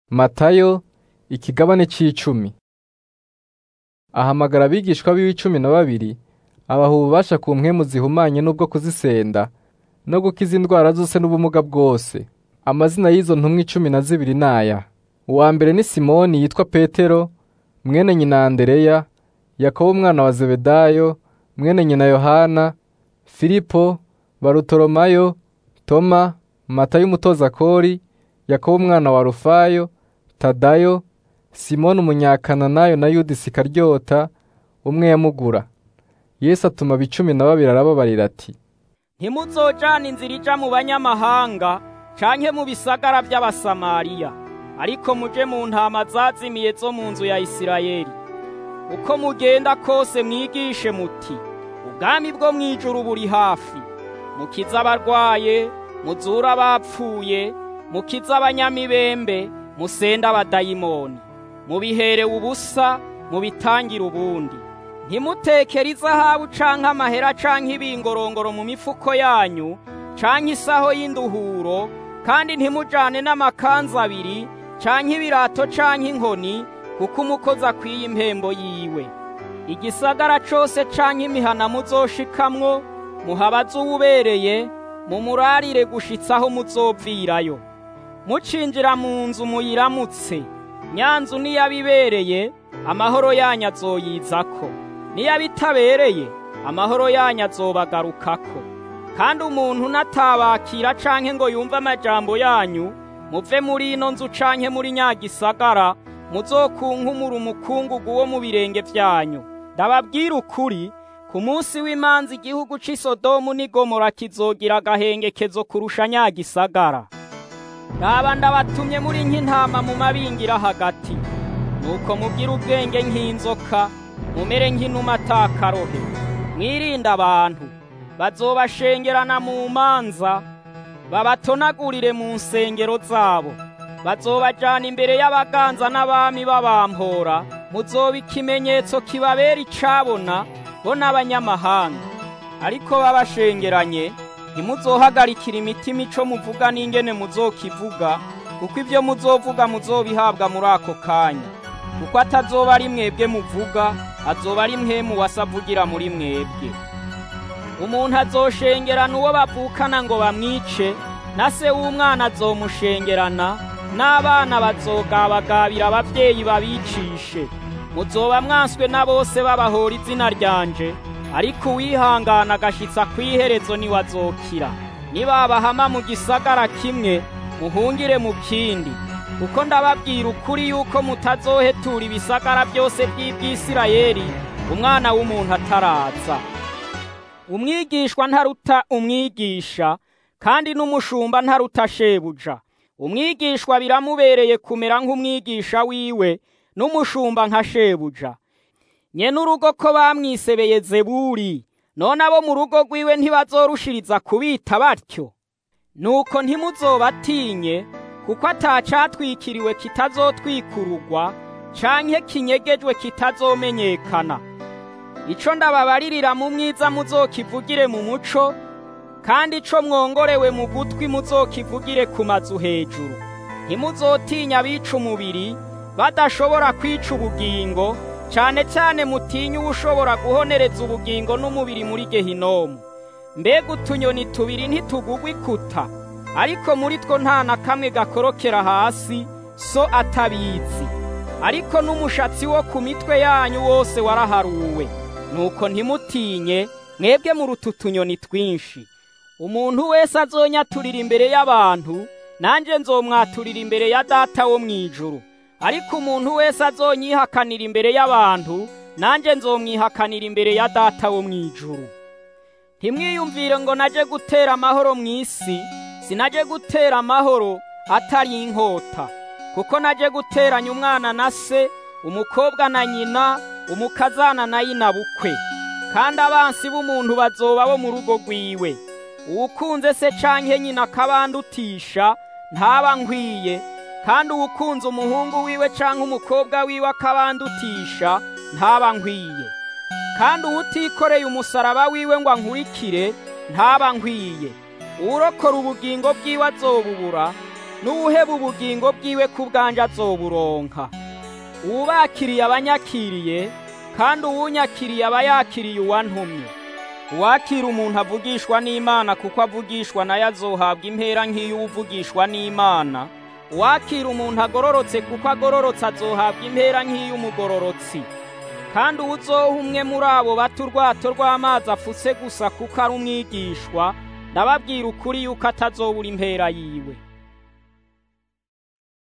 Matayo ikigabane c'icumi ahamagara abigishwa biwe cumi na babiri abaha ububasha ku mpwemu zihumanye n'ubwo kuzisenda no gukiza indwara zose n'ubumuga bwose amazina y'izo ntumwa icumi na zibiri naya uwa mbere ni simoni yitwa petero mwene nyina andereya yakobo umwana wa zebedayo mwene nyina yohana filipo barutolomayo toma matayo umutoza kori yakobo umwana wa rufayo tadayo simoni umunyakananayo na yuda isikaryota umwe yamugura yesu atuma abicumi na babiri arababarira ati ntimuzojana inzira ija mu banyamahanga canke mu bisagara by'abasamariya ariko muje mu ntama zazimiye zo mu nzu ya isirayeli uko mugenda kose mwigishe muti ubwami bwo mw'ijuru buri hafi mukize abarwaye muzure abapfuye mukize abanyamibembe musende abadayimoni mubiherewe ubusa mubitangire ubundi ntimutekere izahabu canke amahera canke ibingorongoro mu mifuko yanyu canke isaho y'induhuro kandi ntimujane n'amakanzu abiri canke ibirato canke inkoni kuko umukozi akwiye impembo yiwe igisagara cose canke imihana muzoshikamwo muhabaze uwubereye mumurarire gushitsa aho muzovirayo mucinjira mu nzu muyiramutse nyanzu niyabibereye amahoro yanyu azoyizako niyabitabereye amahoro yanyu azobagarukako kandi umuntu natabakira canke ngo yumve amajambo yanyu muve muri ino nzu canke muri nyagisagara muzokunkumura umukungugu wo mu birenge vyanyu ndababwira ukuri ku munsi w'imanza igihugu c'i sodomu n'i gomora kizogira agahengekezo kurusha nyagisagara raba ndabatumye muri nk'intama mu mabingira hagati nuko mubwire ubwenge nk'inzoka mumere nk'inuma atakarohe mwirinde abantu bazobashengerana mu manza babatonagurire mu nsengero zabo bazobajana imbere y'abaganza n'abami babampora muzoba ikimenyetso kibabera icabona bo n'abanyamahanga ariko babashengeranye ntimuzohagarikira imitima ico muvuga n'ingene muzokivuga kuko ibyo muzovuga muzobihabwa muri ako kanya kuko atazoba ari mwebwe muvuga azoba ari mwemu wasavugira muri mwebwe umuntu azoshengerana uwo bavukana ngo bamwice na se w'umwana azomushengerana n'abana bazogabagabira abavyeyi babicishe muzoba mwanswe na bose babahora izina ryanje ariko uwihangana agashitsa kw'iherezo niwe azokira nibabahama mu gisagara kimwe muhungire mu kindi kuko ndababwira ukuri yuko mutazohetura ibisagara byose by'ibyisirayeli umwana w'umuntu ataraza umwigishwa ntaruta umwigisha kandi n'umushumba ntaruta shebuja umwigishwa biramubereye kumera nk'umwigisha wiwe n'umushumba nka shebuja nyene urugo ko bamwisebeye zeburi none abo mu rugo rwiwe ntibazorushiriza kubita batyo nuko ntimuzobatinye kuko atacatwikiriwe kitazotwikurugwa canke kinyegejwe kitazomenyekana ico ndababaririra mu mwiza muzokivugire mu muco kandi ico mwongorewe mu gutwi muzokivugire ku mazu hejuru ntimuzotinya abica umubiri badashobora kwica ubugingo cane cane mutinye uwushobora guhonereza ubugingo n'umubiri muri gehinomu mbega utunyoni tubiri ntitugugwa ikuta ariko muri two nta na kamwe gakorokera hasi so atabizi ariko n'umushatsi wo ku mitwe yanyu wose waraharuwe nuko ntimutinye mwebwe muruta utunyoni twinshi umuntu wese azonyaturira imbere y'abantu nanjye nzomwaturira imbere ya data wo mu ijuru ariko umuntu wese azonyihakanira imbere y'abantu nanjye nzomwihakanira imbere ya data wo mu ijuru ntimwiyumvire ngo naje gutera amahoro mu isi sinaje gutera amahoro atari inkota kuko naje guteranya umwana na se umukobwa na nyina umukazana na yina bukwe kandi abansi b'umuntu bazoba bo mu rugo rwiwe uwukunze se canke nyina akabandutisha ntaba nkwiye kandi uwukunze umuhungu wiwe canke umukobwa wiwe akabandutisha ntaba nkwiye kandi uwutikoreye umusaraba wiwe ngo ankurikire ntaba nkwiye uwurokora ubugingo bwiwe azobubura n'uwuheba ubugingo bwiwe ku bwanje azoburonka uwubakiriye abanyakiriye kandi uwunyakiriye aba yakiriye uwantumye uwakira umuntu avugishwa n'imana kuko avugishwa nayo azohabwa impera nk'iy'uwuvugishwa n'imana uwakira umuntu agororotse kuko agororotse azohabwa impera nk'iy'umugororotsi kandi uwuzoha umwe muri abo bato urwato rw'amazi afutse gusa kuko ari umwigishwa ndababwira ukuri yuko atazobura impera yiwe